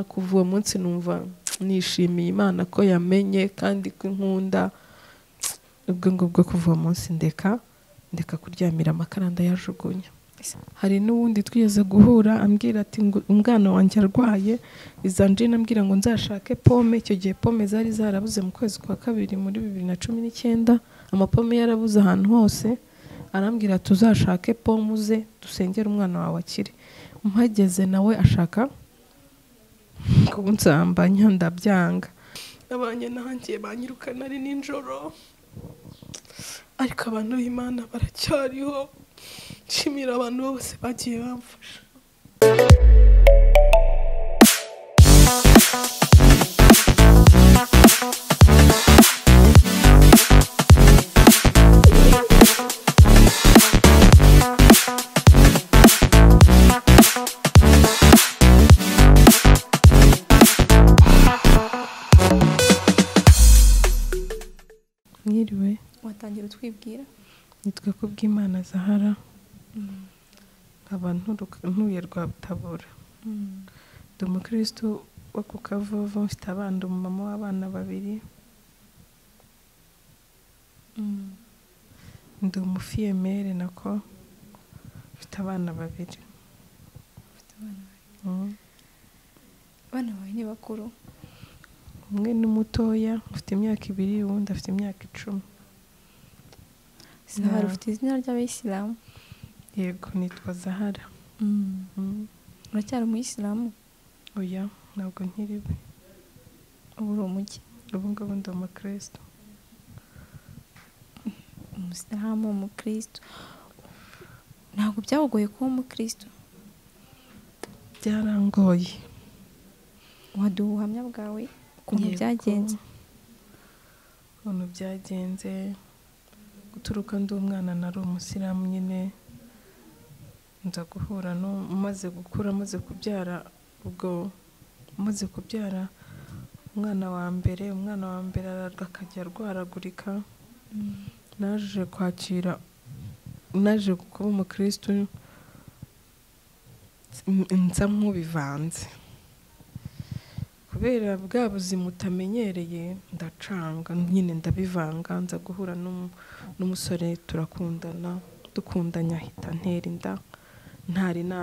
kuva uwo munsi numva nishimiye imana ko yamenye kandi ko inkunda ubwo ngubwo kuva uwo munsi ndeka ndeka kuryamira amakara ndayajugunya hari n'uwundi twigeze guhura ambwira ati ngo umwana wanjye arwaye izanjina ambwira ngo nzashake pome icyo gihe pome zari zarabuze mu kwezi kwa kabiri muri bibiri na cumi n'icyenda amapome yarabuze ahantu hose arambwira tuzashake pome uze dusengere umwana wawe akire mpageze nawe ashaka kunsambanya ndabyanga abanye nanjye banyirukana ari nijoro ariko abantu b'imana baracyariho nshimira abantu bose bagiye bamfasha mwiriwe watangira utwibwira nitwe ku bw'imana zahara nkaba nturuka- ntuye rwa butabura ndi umukirisitu wo ku kavuvu mfite abana umumama w'abana babiri ndi umufiyemere nako mfite abana babiri Ufite abana bawe. Mm. abana bawe ni bakuru umwe ni mutoya ufite imyaka ibiri uwundi afite imyaka icumi zahara Yeah. ufite izina ry'abayisilamu yego nitwa zahara Mm. uracyari umuyisilamu oya ntabwo nkiriwe uba uri umujyi ubu ngubu ndi umukirisitu umusilamu umukirisitu ntabwo byagoye kuba umukirisitu byarangoye waduha ubuhamya bwawe ukuntu Yego. byagenze ukuntu byagenze guturuka ndi umwana nari umusiramu nyine nza guhura no maze gukura maze kubyara ubwo maze kubyara umwana wa mbere umwana wa mbere ararwa akajya arwaragurika naje kwakira naje kuba umukirisitu nsa nk'ubivanze kubera bwa buzima utamenyereye ndacanga nyine ndabivanga nza guhura n'umu- n'umusore turakundana dukundanye ahita ntera inda ntari na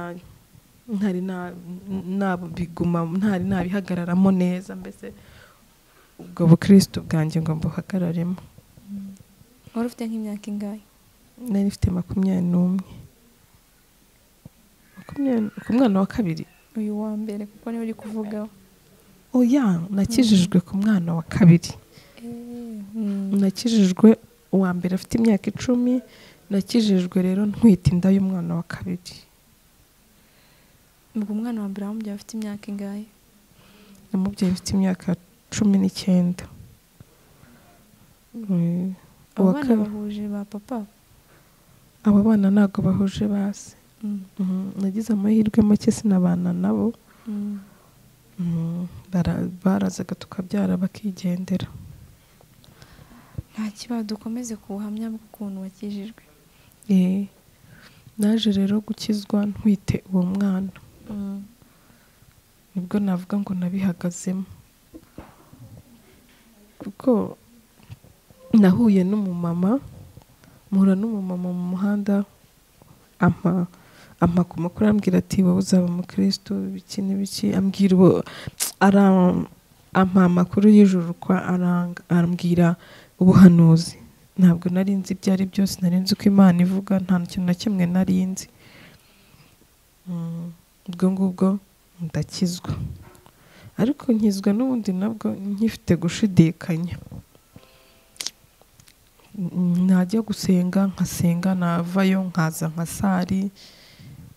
ntari na- nabiguma ntari nabihagararamo neza mbese ubwo bukirisitu bwanjye ngo mbuhagararemo wari ufite nk'imyaka ingahe nari mfite makumyabiri n'umwe makumyabiri ku mwana wa kabiri uyu wa mbere kuko niwe uri kuvugaho oya nakijijwe ku mwana wa kabiri Mm. nakijijwe uwa mbere afite imyaka icumi nakijijwe rero ntwite inda y'umwana wa kabiri ubwo umwana wa mbere wamubyaye afite imyaka ingahe namubyeyi mfite imyaka cumi n'icyenda Mm, abo uwa bana kabiri- bahuje ba papa abo bana ntabwo bahuje base Mm. Mhm, nagize amahirwe make sinabana nabo Mm. Mm, bara- barazaga tukabyara bakigendera nta kibazo dukomeze ku buhamya bw'ukuntu wakijijwe Eh, naje rero gukizwa ntwite uwo mwana nibwo navuga ngo nabihagazemo kuko nahuye n'umumama mpura n'umumama mu muhanda ampa ampa ku makuru arambwira ati wowe uzaba umukirisitu ibiki n'ibiki ambwira uwo ara- ampa amakuru y'ijuru kwa aranga arambwira ubuhanuzi ntabwo nari nzi ibyo ari byose nari nzi uko imana ivuga nta kintu na kimwe nari nzi Mm, ubwo ngubwo ndakizwa ariko nkizwa n'ubundi nabwo nkifite gushidikanya Mm, najya gusenga nkasenga navayo nkaza nka sari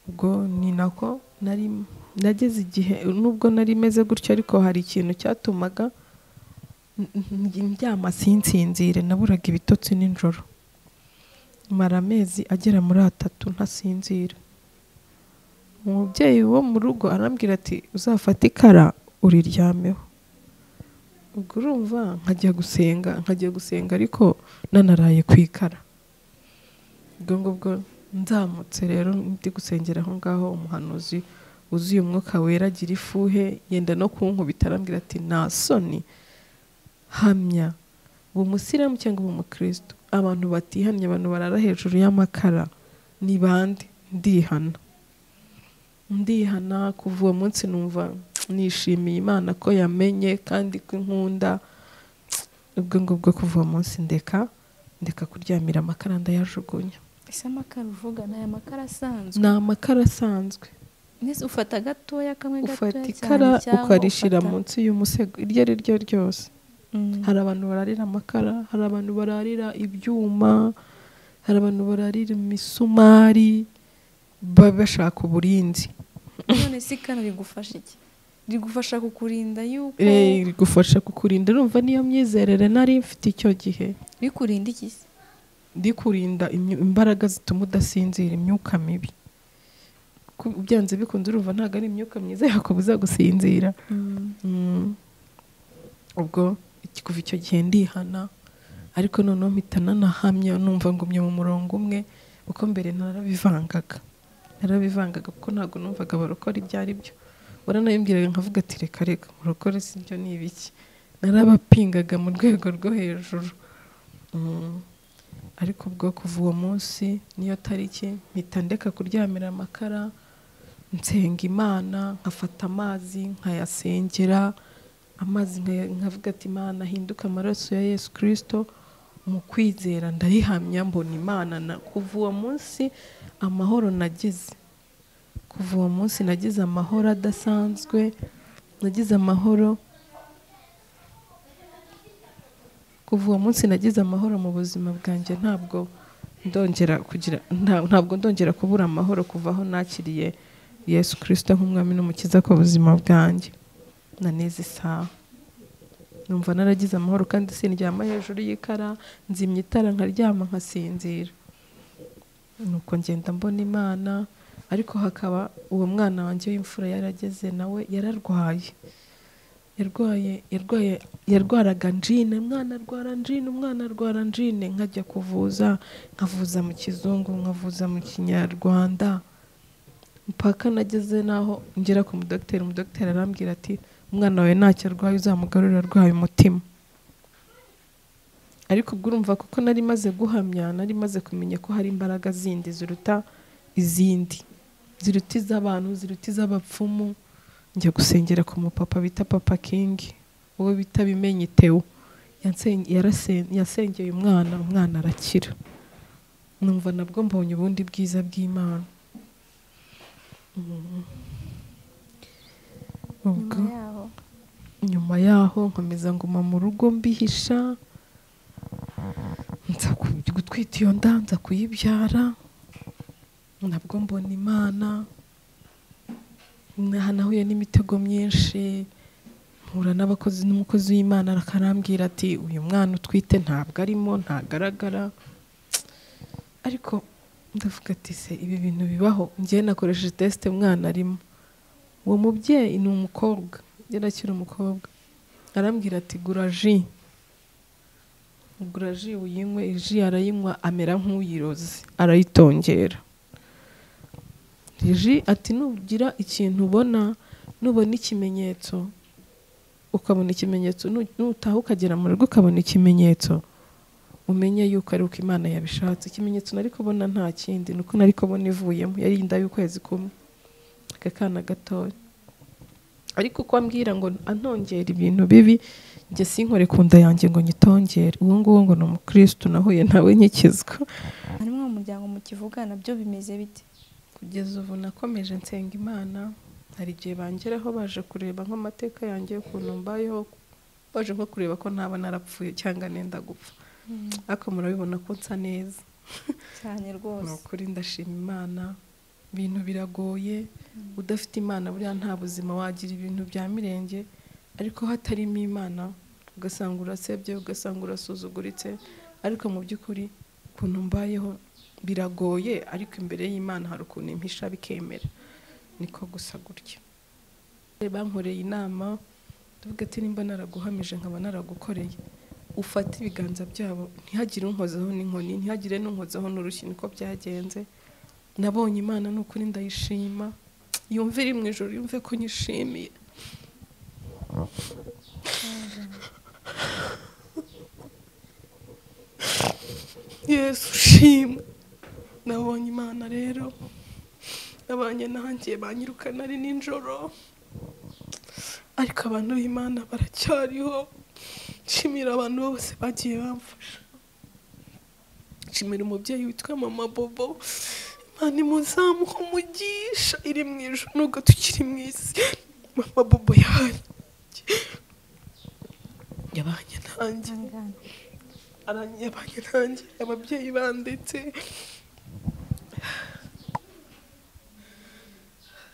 ubwo ni nako nari nageze igihe nubwo nari meze gutyo ariko hari ikintu cyatumaga n- n- ndyama sinsinzire naburaga ibitotsi nijoro mara amezi agera muri atatu ntasinzira umubyeyi wo mu rugo arambwira ati uzafate ikara uriryamyeho ubwo urumva nkajya gusenga nkajya gusenga ariko nanaraye ku ikara ubwo ngubwo nzamutse rero ndi gusengera aho ngaho umuhanuzi wuzuye umwuka wera agira ifuhe yenda no kunkubita arambwira ati nta soni hamya ubu musiramu cyangwa ubu mukristo abantu batihannye abantu barara hejuru y'amakara ni bande ndihana ndihana kuva uwo munsi numva nishimiye imana ko yamenye kandi ko inkunda ubwo ngubwo kuva uwo munsi ndeka ndeka kuryamira amakara ndayajugunya ese amakara uvuga ni aya makara asanzwe ni amakara asanzwe Mbese ufata gatoya kamwe gatoya ufata cyane ikara cyangwa ukarishira ufata- munsi y'umusego iryo ari ryo ryose Mm. hari abantu bararira amakara hari abantu bararira ibyuma hari abantu bararira imisumari baba bashaka uburinzi none se ikara rigufasha iki rigufasha kukurinda yuko Eh, rigufasha kukurinda urumva niyo myizerere nari mfite icyo gihe rikurinda iki se rikurinda imyu- imbaraga zituma udasinzira imyuka mibi Ku- byanze bikunze urumva ntabwo ari imyuka myiza yakubuza gusinzira Mm. ubwo iki- kuva icyo gihe ndihana ariko noneho mpita nanahamya numva ngumye mu murongo umwe kuko mbere narabivangaga narabivangaga kuko ntabwo numvaga barokora ibyo ari byo waranayimbwiraga nkavuga ati reka reka murokore si ibyo ni ibiki narabapingaga mu rwego rwo hejuru Mm. ariko ubwo kuva uwo munsi niyo tariki mpita ndeka kuryamira amakara nsenga imana nkafata amazi nkayasengera amazi nkaya- nkavuga ati imana ahinduka amaraso ya yesu kirisito mu kwizera ndayihamya mbona imana na kuva uwo munsi amahoro nagize kuva uwo munsi nagize amahoro adasanzwe nagize amahoro kuva uwo munsi nagize amahoro mu buzima bwanjye ntabwo ndongera kugira nta- ntabwo ndongera kubura amahoro kuva aho nakiriye yesu kirisito nk'umwami n'umukiza ku buzima bwanjye na neza isaha numva naragize amahoro kandi sindyama hejuru y'ikara nzimya itara nkaryama nkasinzira nuko ngenda mbona imana ariko hakaba uwo mwana wanjye w'imfura yarageze nawe yararwaye yarwaye yarwaye yarwaraga njine umwana arwara njine umwana arwara njine nkajya kuvuza nkavuza mu kizungu nkavuza mu kinyarwanda mpaka nageze n'aho ngera ku mudogiteri umudogiteri arambwira ati umwana wawe ntacyo arwaye uzamugarurire arwaye umutima ariko ubwo urumva kuko nari maze guhamya nari maze kumenya ko hari imbaraga zindi ziruta izindi ziruta iz'abantu ziruta iz'abapfumu njya gusengera ku mupapa bita papa kingi uwo bita bimenye tewo yansen- yarasen- yasengeye umwana umwana arakira numva nabwo mbonye ubundi bwiza bw'imana Mm. nyuma ubwo yaho nyuma yaho nkomeza nguma mu rugo mbihisha nza ku- gutwita iyo nda nza kuyibyara nabwo mbona imana naha nahuye n'imitego myinshi mpura n'abakozi n'umukozi w'imana akarambwira ati uyu mwana utwite ntabwo arimo ntagaragara ariko ndavuga ati se ibi bintu bibaho ngewe nakoresheje tesite umwana arimo uwo mubyeyi ni umukobwa yari akiri umukobwa arambwira ati gura ji gura ji uyinywe ji arayinywa amera nk'uyiroze arayitongera ji ati nugira ikintu ubona nubona ikimenyetso ukabona ikimenyetso nu- nutaha ukagera mu rugo ukabona ikimenyetso umenye yuko ari uko imana yabishatse ikimenyetso nari kubona nta kindi ni uko nari kubona ivuyemo yari inda y'ukwezi kumwe akakana gatoya ariko uko ambwira ngo antongera ibintu bibi njye sinkore ku nda yanjye ngo nyitongere uwo nguwo ngo ni umukirisitu nahuye nawe nkikizwa harimo mu muryango mukivugana byo bimeze bite kugeza ubu nakomeje nsenga imana hari igihe bangeraho baje kureba nk'amateka yanjye ukuntu mbayeho baje nko kureba ko ntaba narapfuye cyangwa nenda gupfa ariko murabibona ko nsa neza cyane ni rwose ukuri ndashima imana ibintu biragoye udafite imana buriya nta buzima wagira ibintu bya mirenge ariko hatarimo imana ugasanga urasebye ugasanga urasuzuguritse ariko mu by'ukuri ukuntu mbayeho biragoye ariko imbere y'imana hari ukuntu impisha bikemera niko gusa gutya bankoreye inama ndavuga ati nimba naraguhamije nkaba naragukoreye ufate ibiganza byabo ntihagire unkozaho n'inkoni ntihagire n'unkozaho n'urushyi niko byagenze nabonye imana ni ukuri ndayishima yumve iri mu ijoro yumve ko nyishimiye yesu ushimwe nabonye imana rero nabanye nanjye banyirukana ari nijoro ariko abantu b'imana baracyariho nshimira abantu bose bagiye bamfasha nshimira umubyeyi witwa mama bobo imana imuzamuha umugisha iri mu ijoro nubwo tukiri mu isi mama bobo yahaye yabanye nanjye Ihangane. arangiye abanye nanjye ababyeyi bandetse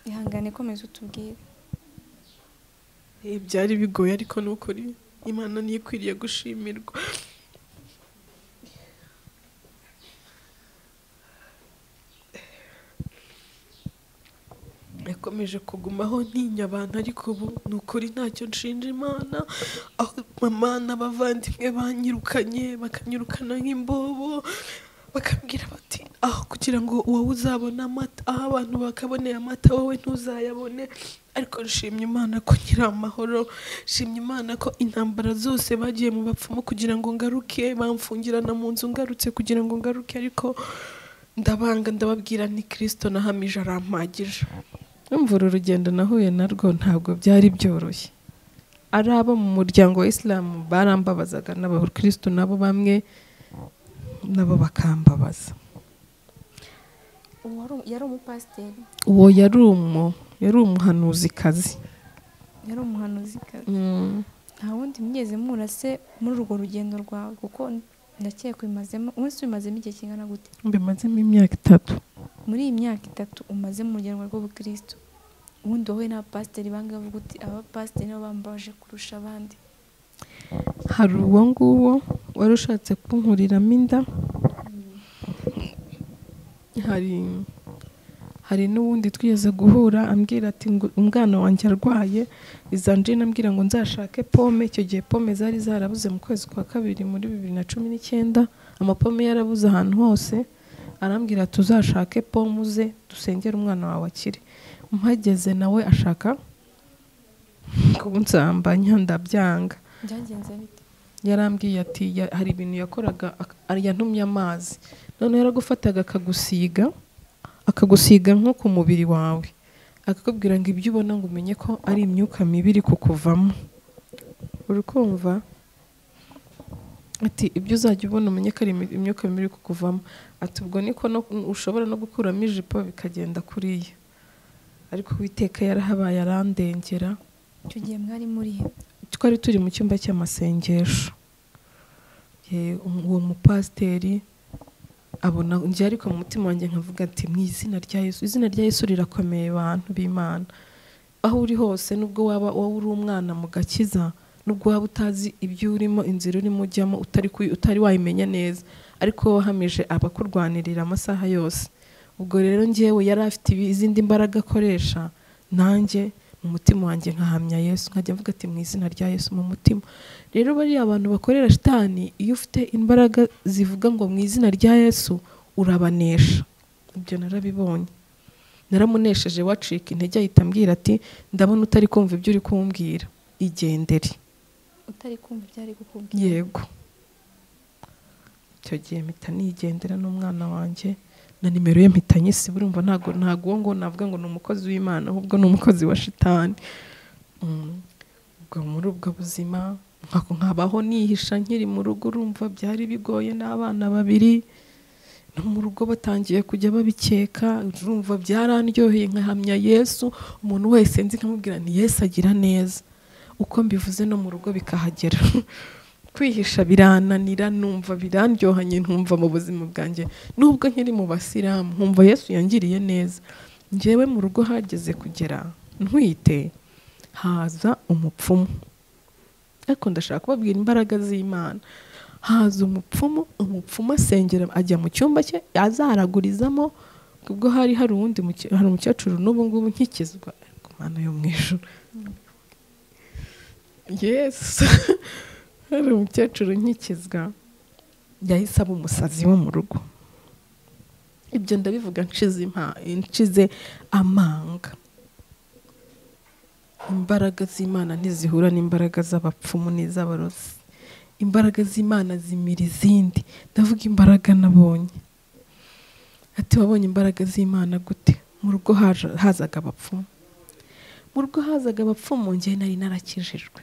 ihangane komeza utubwire Eh, byari bigoye ariko nukuri imana niyo ikwiriye gushimirwa yakomeje kugumaho ntinya abantu ariko ubu ni ukuri ntacyo nshinja imana aho mama n'abavandimwe banyirukanye bakanyirukana nk'imbobo bakambwira bati aho kugira ngo wowe uzabone amata aho abantu bakaboneye amata wowe ntuzayabone ariko nshimye imana ko nyiri amahoro nshimye imana ko intambara zose bagiye mu bapfumu kugira ngo ngaruke bamfungirana mu nzu ngarutse kugira ngo ngaruke ariko ndabanga ndababwira ni kirisito nahamije arampagije Urumva uru rugendo nahuye narwo ntabwo byari byoroshye ari abo mu muryango wa isilamu barambabazaga n'abakristo nabo bamwe nabo bakambabaza uwo wari- yari umupasiteri uwo yari umu yari umuhanuzikazi yari umuhanuzikazi Mm. nta wundi mwigeze mura se muri urwo rugendo rwawe kuko ndakeka ubimazemo umunsi ubimazemo igihe kingana gute mbimazemo imyaka itatu muri iyi myaka itatu umaze mu rugendo rw'ubukristo ubundi wowe n'abapasiteri bangahe uvuga uti abapasiteri nibo bambaje kurusha abandi hari uwo nguwo wari ushatse kunkuriramo inda hari hari n'uwundi twigeze guhura ambwira ati ngo umwana wanjye arwaye izanjina ambwira ngo nzashake pome icyo gihe pome zari zarabuze mu kwezi kwa kabiri muri bibiri na cumi n'icyenda amapome yarabuze ahantu hose arambwira ati uzashake pome uze dusengere umwana wawe akire mpageze nawe ashaka kunsambanya ndabyanga byagenze bite yarambwiye ati ya- hari ibintu yakoraga ak- ari- yantumye amazi noneho yaragufataga akagusiga akagusiga nko ku mubiri wawe akakubwira ngo ibyo ubona ngo umenye ko ari imyuka mibi iri kukuvamo uri kumva ati ibyo uzajya ubona umenye ko ari imi- imyuka mibi iri kukuvamo ati ubwo niko no, ushobora no gukuramo ijipo bikagenda kuriya ariko uwiteka yarahabaye arandengera icyo gihe mwari muri he twari turi mu cyumba cy'amasengesho Eh, um- uwo mupasiteri abona njye ariko mu mutima wanjye nkavuga ati mu izina rya yesu izina rya yesu rirakomeye bantu b'imana aho uri hose nubwo waba wowe uri umwana mu gakiza nubwo waba utazi ibyo urimo inzira urimo ujyamo utari, kuyi- utari wayimenya neza ariko wahamije abakurwanirira amasaha yose ubwo rero njyewe yari afite ibi- izindi mbaraga akoresha nanjye mu mutima wanjye nkahamya yesu nkajya mvuga ati mu izina rya yesu mu mutima rero bariya abantu bakorera shitani iyo ufite imbaraga zivuga ngo mu izina rya yesu urabanesha ibyo narabibonye naramunesheje wacika intege ahita ambwira ati ndabona utari kumva ibyo uri kumbwira igendere utari kumva ibyari kukubwira yego icyo gihe mpita nigendera n'umwana wanjye na nimero ye mpita nyisiba urumva ntago ntago uwo ngo navuga ngo ni umukozi w'imana ahubwo ni umukozi wa shitani Mm. ubwo muri ubwo buzima nkako nkabaho nihisha nkiri mu rugo urumva byari bigoye n'abana babiri no mu rugo batangiye kujya babikeka urumva byarandyoheye nkahamya yesu umuntu wese nzi nkamubwira nti yesu agira neza uko mbivuze no mu rugo bikahagera kwihisha birananira numva birandyohanye nkumva mu buzima bwanjye nubwo nkiri mu basilamu nkumva yesu yangiriye neza njyewe mu rugo hageze kugera ntwite haza umupfumu ariko ndashaka kubabwira imbaraga z'imana haza umupfumu umupfumu asengera ajya mu cyumba cye azaragurizamo ubwo hari hari uwundi muke- hari umukecuru n'ubu ngubu nkikizwa ariko mana yo mu ijuru yesu hari umukecuru nkikizwa yahise aba umusazi wo mu rugo ibyo ndabivuga nshize impa- nshize amanga imbaraga z'imana ntizihura n'imbaraga z'abapfumu n'iz'abarozi imbaraga z'imana zimira izindi ndavuga imbaraga nabonye ati wabonye imbaraga z'imana gute mu rugo haje- hazaga abapfumu mu rugo hazaga abapfumu njye nari narakijijwe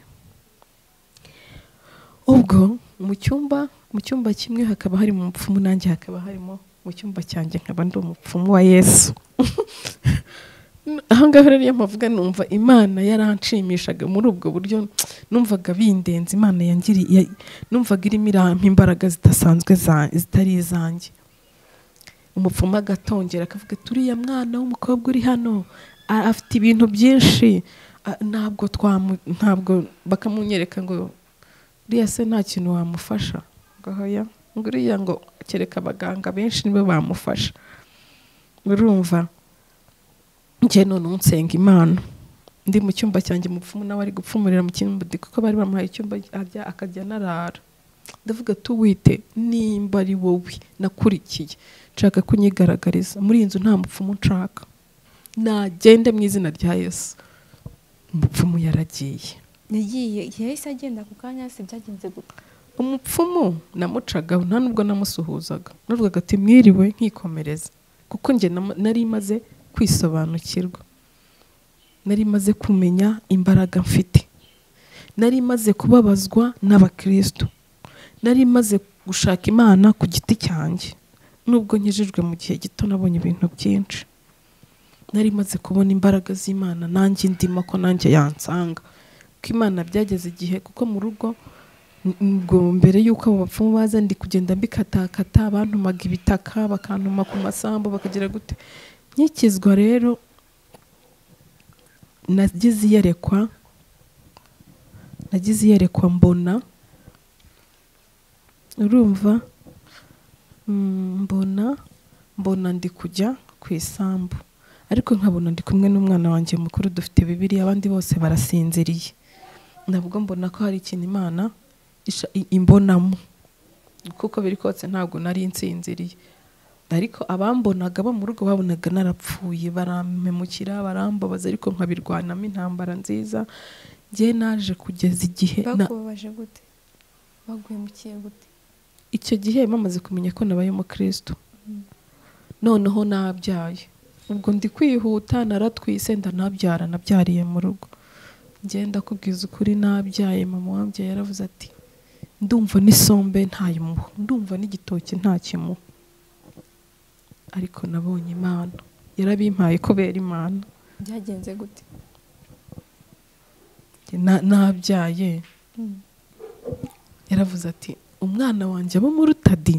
ubwo mu cyumba mu cyumba kimwe hakaba harimo umupfumu nanjye hakaba harimo mu cyumba cyanjye nkaba ndi umupfumu wa yesu ahangaha rero iyo mpavuga numva imana yaranshimishaga muri ubwo buryo numvaga bindenze imana yangiri- ya- numvaga irimo irampa imbaraga zidasanzwe za- zitari izanjye umupfumu agatongera akavuga ati uriya mwana w'umukobwa uri hano a- afite ibintu byinshi a- ntabwo twamu ntabwo bakamunyereka ngo uriya se nta kintu wamufasha ngo hoya ngo uriya ngo kereka abaganga benshi nibo bamufasha urumva njye none unsenga imana ndi mu cyumba cyanjye mupfumu nawe ari gupfumurira mu kimbudi kuko bari bamuhaye icyumba ajya akajya anarara ndavuga tuwite nimba ari wowe nakurikiye nshaka kunyigaragariza muri iyi nzu nta mupfumu nshaka nagende mu izina rya yesu umupfumu yaragiye yagiye yahise agenda ako kanya si byagenze gute umupfumu namucagaho nta n'ubwo namusuhuzaga navugaga ati mwiriwe nkikomereza kuko njye nam- nari maze kwisobanukirwa nari maze kumenya imbaraga mfite nari maze kubabazwa n'abakristo nari maze gushaka imana ku giti cyanjye nubwo nkijijwe mu gihe gito nabonye ibintu byinshi nari maze kubona imbaraga z'imana nanjye ndimo ko nanjye yansanga ko imana byageze igihe kuko mu rugo ubwo mbere y'uko abo bapfumu baza ndi kugenda mbikatakata bantumaga ibitaka bakantuma ku masambu bakagira gute nkikizwa rero nagize iyerekwa nagize iyerekwa mbona urumva Mm, mbona mbona ndi kujya ku isambu ariko nkabona ndi kumwe n'umwana wanjye mukuru dufite bibiri abandi bose barasinziriye nabwo mbona ko hari ikintu imana isha- i- imbonamo kuko biri kotse ntabwo nari nsinziriye ariko abambonaga bo mu rugo babonaga narapfuye barampemukira barambabaza ariko nkabirwanamo intambara nziza njye naje kugeza igihe na- bakubabaje gute baguhemukiye gute icyo gihe bamaze kumenya ko nabaye umukristo noneho nabyaye ubwo ndi kwihuta naratwise ndanabyara nabyariye mu rugo ngenda kubwiza ukuri nabyaye mama wabyaye yaravuze ati ndumva n'isombe ntayimuha ndumva n'igitoki ntakimuha ariko nabonye imana yarabimpaye kubera imana byagenze gute Na- nabyaye Mm. yaravuze ati umwana wanjye abo muri tadi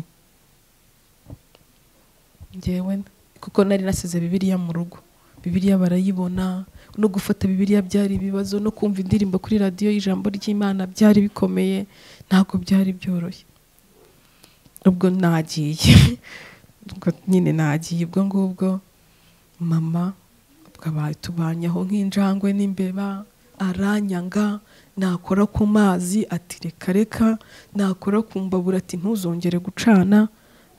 ngewe kuko nari nasize bibiliya mu rugo bibiliya barayibona no gufata bibiliya byari ibibazo no kumva indirimbo kuri radiyo y'ijambo ry'imana byari bikomeye ntabwo byari byoroshye ubwo nagiye ubwo nyine nagiye ubwo ngubwo mama twabaye tubanyaho nk'injangwe n'imbeba aranyanga nakora ku mazi ati reka reka nakora ku mbabura ati ntuzongere gucana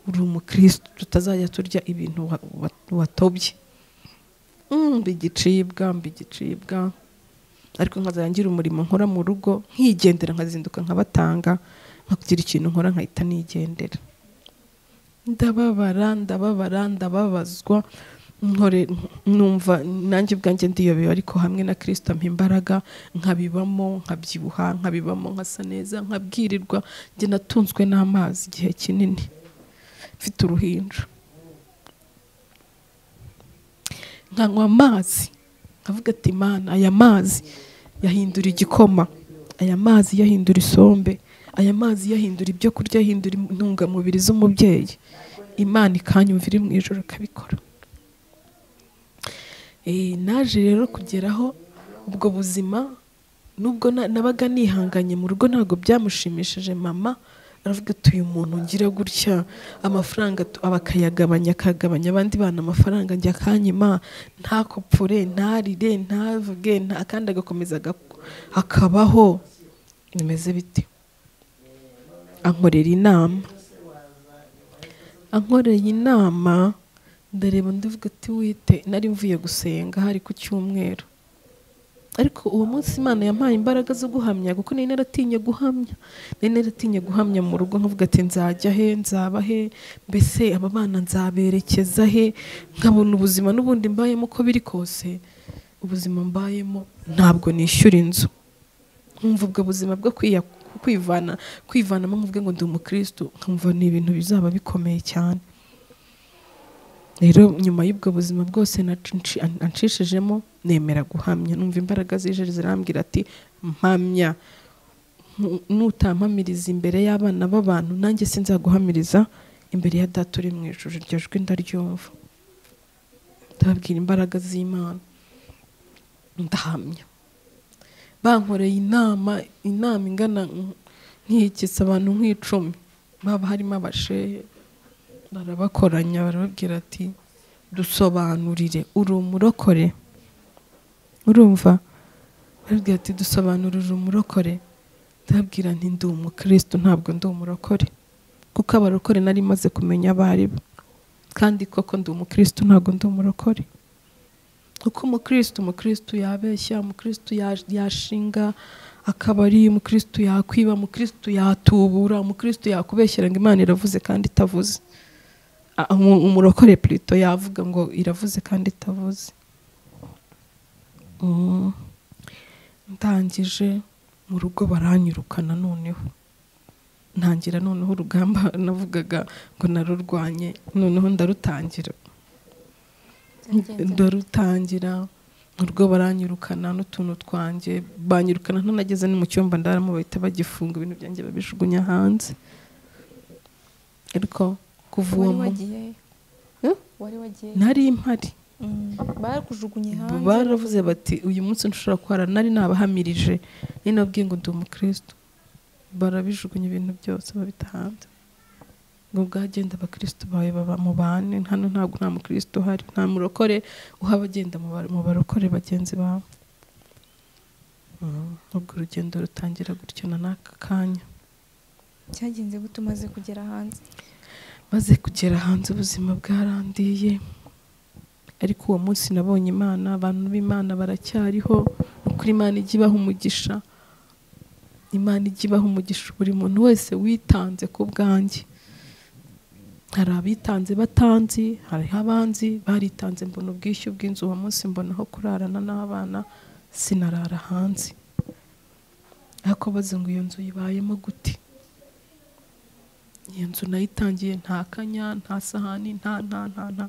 uri umukristo tutazajya turya ibintu wa- wa- watobye Mm, mba igicibwa mba igicibwa ariko nkazarangira umurimo nkora mu rugo nkigendera nkazinduka nkabatanga nkagira ikintu nkora nkahita nigendera ndababara ndababara ndababazwa nkore numva nanjye ubwanjye ndiyobeye ariko hamwe na kirisita ampa imbaraga nkabibamo nkabyibuha nkabibamo nkasa neza nkabwirirwa njye natunzwe n'amazi igihe kinini mfite uruhinja nkanywa amazi nkavuga ati mana aya mazi yahindura igikoma aya mazi yahindura isombe aya mazi yahindura ibyo kurya yahindura intungamubiri z'umubyeyi imana ikanyumvira iri mu ijoro ikabikora Eh, naje rero kugeraho ubwo buzima nubwo na- nabaga nihanganye mu rugo ntabwo byamushimishije mama aravuga ati uyu muntu ngira gutya amafaranga tu- aba akayagabanya akagabanya abandi bana amafaranga njya akanyima ntakopfure ntarire ntavuge nta kandi agakomeza agak- akabaho bimeze bite ankorera inama ankoreye inama ndareba ndavuga ati wite nari mvuye gusenga hari ku cyumweru ariko uwo munsi imana yampaye imbaraga zo guhamya kuko nari naratinye guhamya nari naratinye guhamya mu rugo nkavuga ati nzajya he nzaba he mbese aba bana nzaberekeza he nkabona ubuzima n'ubundi mbayemo uko biri kose ubuzima mbayemo ntabwo nishyura inzu nkumva ubwo buzima bwo kwiya- kwivana kwivanamo nkuvuge ngo ndi umukirisitu nkumva ni ibintu bizaba bikomeye cyane rero nyuma y'ubwo buzima bwose nacinci- ancishijemo nemera guhamya numva imbaraga zije zirambwira ati mpamya Nu- nutampamiriza imbere y'abana b'abantu nanjye sinzaguhamiriza imbere ya data uri mu ijuru iryo jwi ndaryumva ndababwira imbaraga z'imana ndahamya bankoreye inama inama ingana nkikitse abantu nk'icumi baba harimo abashehe barabakoranya barababwira ati dusobanurire uri umurokore urumva barabwira ati dusobanurire uri umurokore ndababwira nti ndi umukristo ntabwo ndi umurokore kuko abarokore nari maze kumenya abo ari bo kandi koko ndi umukristo ntabwo ndi umurokore kuko umukristo umukristo yabeshya umukristo ya- yashinga akabari umukristo yakwiba umukristo yatubura umukristo yakubeshyera ngo imana iravuze kandi itavuze Ah, umu- umurokore plito yavuga ngo iravuze kandi itavuze Mm. ndangije mu rugo baranyirukana noneho ntangira noneho urugamba navugaga ngo narurwanye noneho ndarutangira byagenze ndarutangira mu rugo baranyirukana n'utuntu twanjye banyirukana ntanageze no mu cyumba ndaramo bahita bagifunga ibintu byanjye babijugunya hanze ariko kuva uwo wari mu- wagiye Eh? wari wagiye nari mpari Mm, barakujugunye hanze baravuze bati uyu munsi nshobora kuhara nari nabahamirije nari nabwiye ngo ndi umukristo barabijugunya ibintu byose babita hanze ngo bwagenda abakristo bawe baba mu bane hano ntabwo nta mukristo uhari nta murokore uha abagenda mu ba- mu barokore bagenzi bawe Mm, ubwo urugendo rutangira gutyo na n'aka kanya cyagenze gute umaze kugera hanze maze kugera hanze ubuzima bwarandiye ariko uwo munsi nabonye imana abantu b'imana baracyariho ni ukuri imana ijya ibaha umugisha imana ijya ibaha umugisha buri muntu wese witanze ku bwanjye hari abitanze batanzi hariho abanzi baritanze mbona ubwishyu bw'inzu uwo munsi mbona aho kurarana n'abana sinarara hanze ariko baze ngo iyo nzu ibayemo gute iyo nzu nayitangiye nta kanya nta sahani nta nta nta nta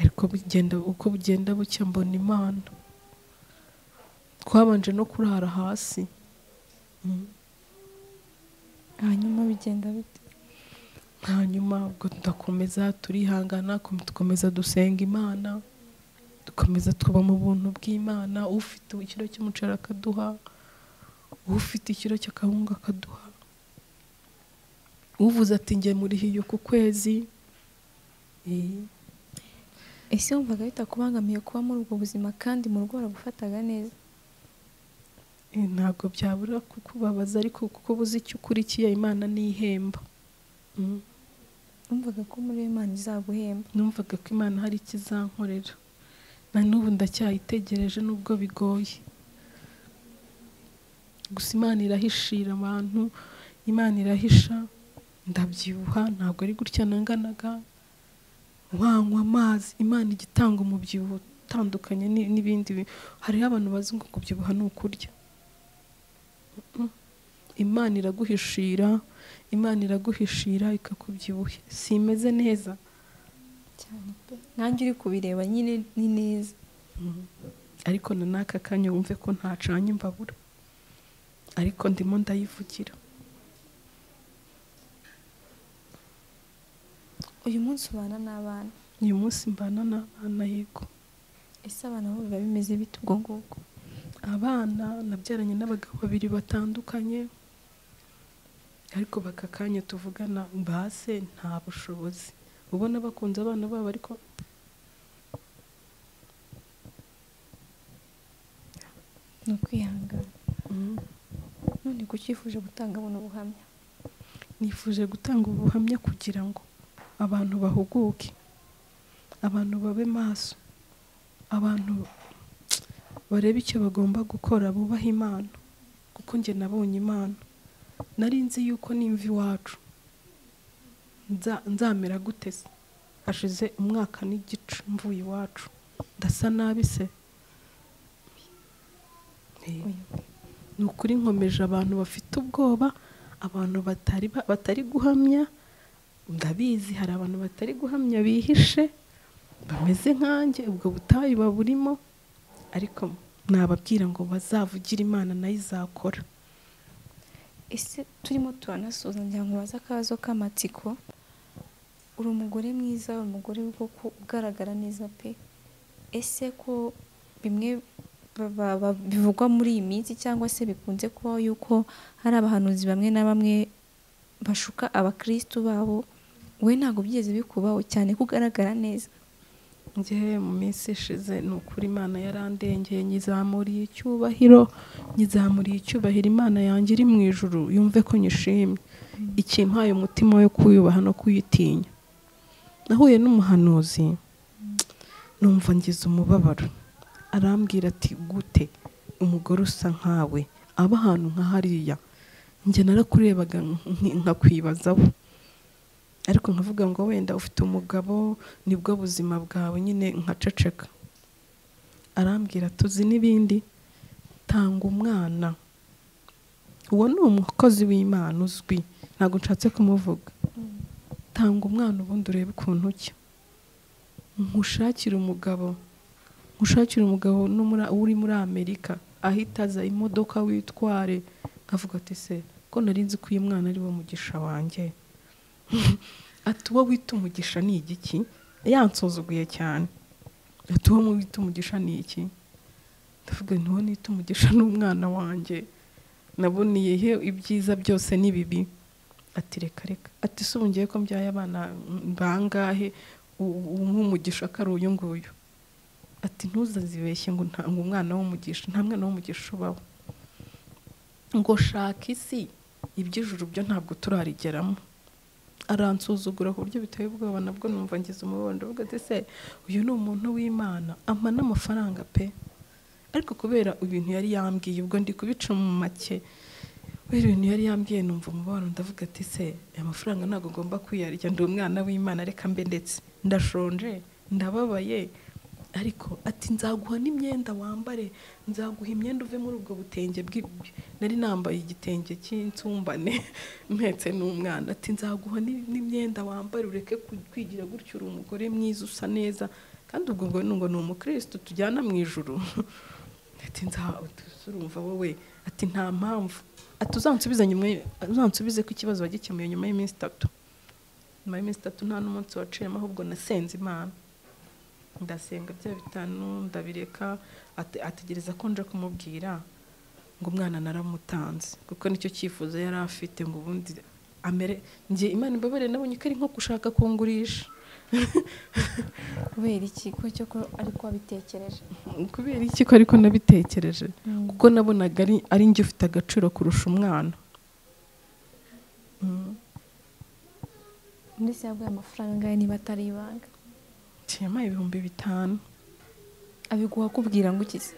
ariko bigenda uko bugenda bucya mbona imana twabanje no kurara hasi Mm. hanyuma bigenda bite hanyuma ubwo tudakomeza turihangana kom- dukomeza dusenga imana dukomeza twuba mu buntu bw'imana ufite ikiro cy'umuceri akaduha ufite ikiro cy'akawunga akaduha uvuze ati njye murihiye ku kwezi Eh, ese wumvaga bitakubangamiye kuba muri ubwo buzima kandi mu rugo baragufataga neza Eh, ntabwo byabura kukubabaza ariko kuko uba uzi icyo ukurikiye imana n'ihemba Mm. wumvaga ko muri iyo Imana izaguhemba numvaga ko imana hari ikizankorera na n'ubu ndacyayitegereje nubwo bigoye gusa imana irahishira abantu imana irahisha ndabyibuha ntabwo ari gutya nanganaga wanywa amazi imana ijya itanga umubyibuho utandukanye ni- n'ibindi bi- hariho abantu bazi ngo kubyibuha ni ukurya Mm-mm. imana iraguhishira imana iraguhishira ikakubyibuha simeze neza cyane pe nanjye uri kubireba nyine ni neza ariko na n'aka kanya wumve ko ntacanye imbabura ariko ndimo ndayivugira uyu munsi ubana n'abana uyu munsi mbana n'abana yego ese abana bo biba bimeze bite ubwo ngubwo abana nabyaranye n'abagabo babiri batandukanye ariko baka kanya tuvugana base nta bushobozi ubona bakunze abana babo ariko ni ukwihangana Mm. none kuki wifuje gutanga buno buhamya nifuje gutanga ubuhamya kugira ngo abantu bahuguke abantu babe maso abantu barebe icyo bagomba gukora bubaha imana kuko njye nabonye imana nari nzi yuko nimva iwacu nza- nzamera gute se hashize umwaka n'igice mvuye iwacu ndasa nabi se Eh, ni ukuri nkomeje abantu bafite ubwoba abantu batari ba- batari guhamya ndabizi hari abantu batari guhamya bihishe bameze nkanjye ubwo butayu baburimo ariko nababwira ngo bazavugire imana nayo izakora ese turimo turanasoza ngira ngo baze akabazo k'amatsiko uri umugore mwiza uri umugore w'ubwoko ugaragara neza pe ese ko bimwe ba- ba- bivugwa muri iyi minsi cyangwa se bikunze kubaho yuko hari abahanuzi bamwe na bamwe bashuka abakristu babo wowe ntabwo byigeze bikubaho cyane ko ugaragara neza ngewe mu minsi ishize ni ukuri imana yarandengeye nyizamuriye icyubahiro nyizamuriye icyubahiro imana yanjye iri mu ijuru yumve ko nyishimye ikimpaye umutima wo kuyubaha no kuyitinya nahuye n'umuhanuzi numva ngize umubabaro arambwira ati gute umugore usa nkawe aba ahantu nka hariya njye narakurebaga nk- nkakwibazaho ariko nkavuga ngo wenda ufite umugabo nibwo buzima bwawe nyine nkaceceka arambwira tuzi n'ibindi tanga umwana uwo ni umukozi w'imana uzwi ntabwo nshatse kumuvuga tanga umwana ubundi urebe ukuntu ujya nkushakire umugabo nkushakire umugabo no muri- uri muri amerika ahita aza imodoka witware nkavuga ati se ko nari nzi ko uyu mwana ari wo mugisha wanjye ati uwo wita umugisha ni igiki yansuzuguye cyane ati uwo wita umugisha ni iki ndavuga nti uwo nita umugisha ni umwana wanjye naboneye he ibyiza byose n'ibibi ati reka reka ati si ubu ngiye ko mbyaye abana bangahe u- u- nk'umugisha ko ari uyu nguyu ati ntuzazibeshye ngo nta ngo umwana w'umugisha nta mwana w'umugisha ubaho ngo shaka isi iby'ijuru byo ntabwo turarigeramo aransuzugura ku buryo biteye ubwoba nabwo numva ngize umubabaro uvuga ati se uyu ni umuntu w'imana ampa n'amafaranga pe ariko kubera ibintu yari yambwiye ubwo ndi kubica mu make kubera ibintu yari yambwiye numva umubabaro ndavuga ati se aya mafaranga ntabwo ngomba kuyarya ndi umwana w'imana reka mbe ndetse ndashonje ndababaye ariko ati nzaguha n'imyenda wambare nzaguha imyenda uve muri ubwo butenge bw'i- nari nambaye igitenge cy'insumbane mpetse n'umwana ati nzaguha n'i- n'imyenda wambare ureke ku- kwigira gutyo uri umugore mwiza usa neza kandi ubwo ngo ni- ngo ni umukristo tujyana mu ijuru ati nza urumva wowe ati nta mpamvu ati uzansubize nyuma y- uzansubize ko ikibazo wagikemuye nyuma y'iminsi itatu nyuma y'iminsi itatu nta n'umunsi waciyemo ahubwo nasenze imana ndasenga bya bitanu ndabireka ate- ategereza ko nje kumubwira ngo umwana naramutanze kuko nicyo cyifuzo yari afite ngo ubundi amere njye imana imbabarire nabonye ko ari nko gushaka kungurisha kubera iki ko cyo ko ariko wabitekereje kubera iki ko ariko nabitekereje kuko nabonaga ari ari njye ufite agaciro kurusha umwana Mm. ndetse yaguye amafaranga angahe niba atari ibanga yampaye ibihumbi bitanu abiguha akubwira ngo ukize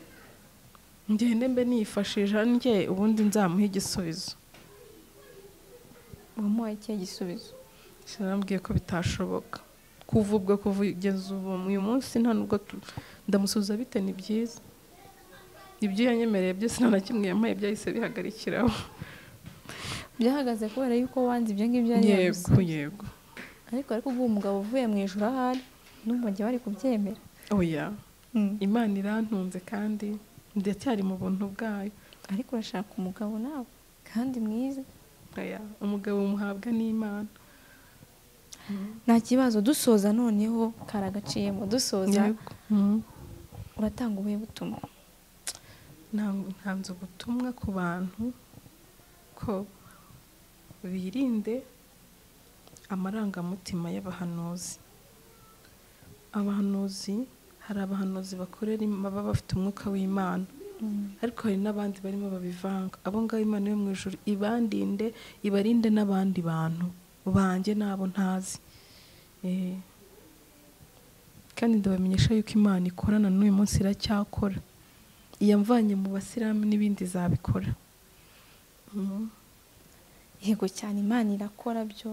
ngende mbe niyifashije njye ubundi nzamuhe igisubizo wamuhaye ikihe gisubizo sinambwiye ko bitashoboka kuva ubwo kugeza ubu uyu munsi nta nubwo tu- ndamusubiza bite ni byiza ibyo yanyemereye byose nta na kimwe yampaye byahise bihagarikiraho byahagaze kubera yuko wanze ibyo ngibyo yari yaguze yego yego ariko ariko uguha umugabo uvuye mu ijoro ahari n'ubu bagiye bari kubyemera oya imana irantunze kandi ndacyari mu buntu bwayo ariko urashaka umugabo nawe kandi mwiza oya umugabo umuhabwa n'imana nta kibazo dusoza noneho karagaciyemo dusoza yego Mm. uratanga ubuhe butumwa Nta- ntanze ubutumwa ku bantu ko birinde amarangamutima y'abahanuzi abahanuzi hari abahanuzi bakorera im- baba bafite umwuka w'imana ariko hari n'abandi barimo babivanga abo ngabo imana yo mu ijuru ibandinde ibarinde n'abandi bantu banjye n'abo ntazi Eh, kandi ndabamenyesha yuko imana ikorana n'uyu munsi iracyakora iyamvanye mu basilamu n'ibindi zabikora yego cyane imana irakora byo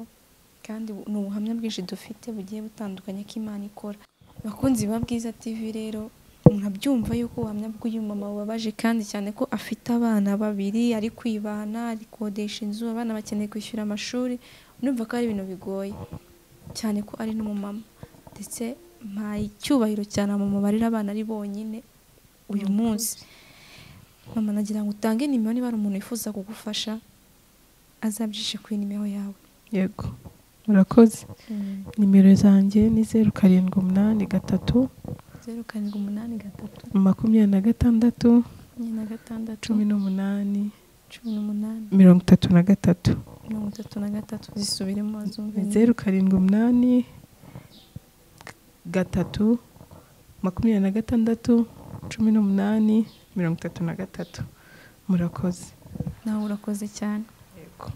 kandi ni ubuhamya bwinshi dufite bugiye butandukanye ko imana ikora bakunzi ba bwiza tv rero murabyumva yuko ubuhamya bw'uyu mama bubabaje kandi cyane ko afite abana babiri ari kwibana ari kodesha inzu abana bakeneye kwishyura amashuri numva ko ari ibintu bigoye cyane ko ari n'umumama ndetse mpaye icyubahiro cyane mu mubare abana ari bonyine uyu munsi mama nagira ngo utange nimero niba hari umuntu wifuza kugufasha azabyishe kuri nimero yawe yego murakoze nimero zanjye ni zeru karindwi umunani gatatu zeru karindwi umunani gatatu makumyabiri na gatandatu enye na gatandatu cumi n'umunani cumi n'umunani mirongo itatu na gatatu mirongo itatu na gatatu zisubiremo zumve neza zeru karindwi umunani gatatu makumyabiri na gatandatu cumi n'umunani mirongo itatu na gatatu murakoze nawe urakoze cyane yego